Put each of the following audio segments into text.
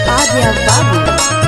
Adya Babu.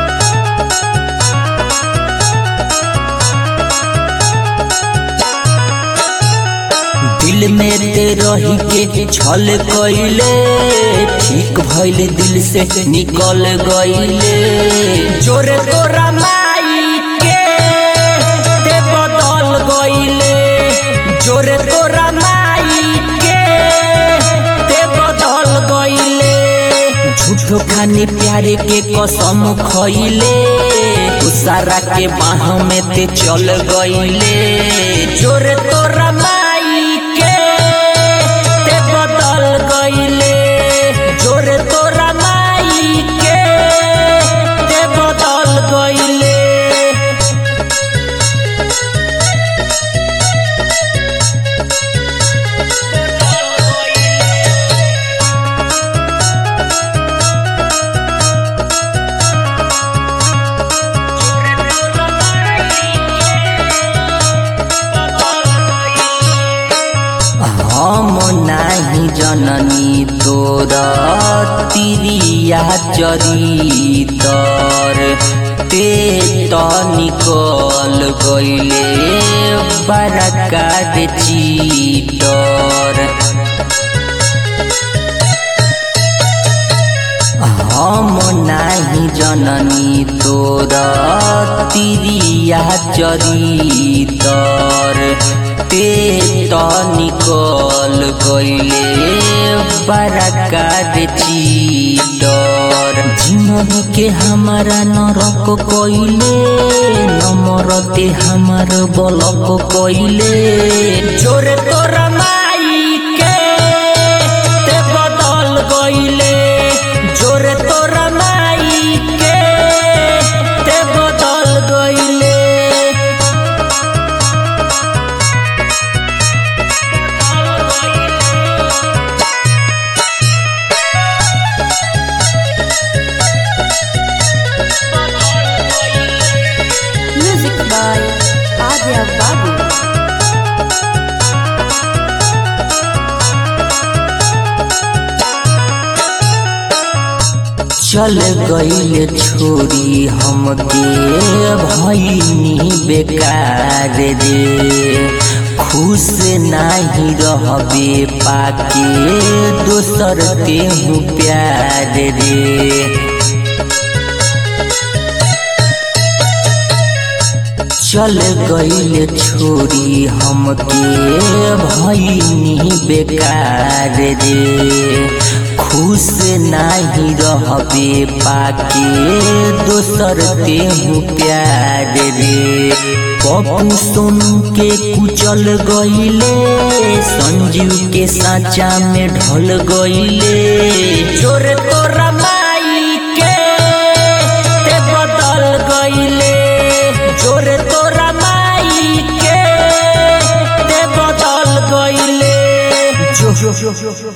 दिल में ते रही के छल गईले ठीक भइल दिल से निकल गईले जोरे तोरा माई के ते बदल गईले जोरे तोरा माई के ते बदल गईले झूठो खानी प्यारे के कसम खइले सारा के बाह में ते चल गईले जोरे तोरा माई के ते बदल गईले जोरे तोरा माई के ते बदल गईले हम नाही जननी तोर तिरिया चरितर ते त निकल गईले बरका दे चीटर हम नाही जननी तोर तिरिया चरितर ते त निकल गईले बरका दे चीटर जिंदगी के हमारा नरक कइले नमरते हमार बलक कइले जोरे तोरा माई के ते बदल गईले जोरे तोरा माई के ते बदल गईले Music by Adya Babu. चल गईल छोरी हमके भईनी बेकार रे खुश नाही रहबे पाके दोसर तेहू प्यार रे चल गईल छोरी हमके भईनी बेकार रे खुश नाही रहबे पाके दोसर तेहू प्यार रे पप्पू सोनू के कुचल गईले संजीव के साचा में ढल गईले जोरे तोरा माई के ते बदल गईले जोरे तोरा माई के ते बदल गईले जो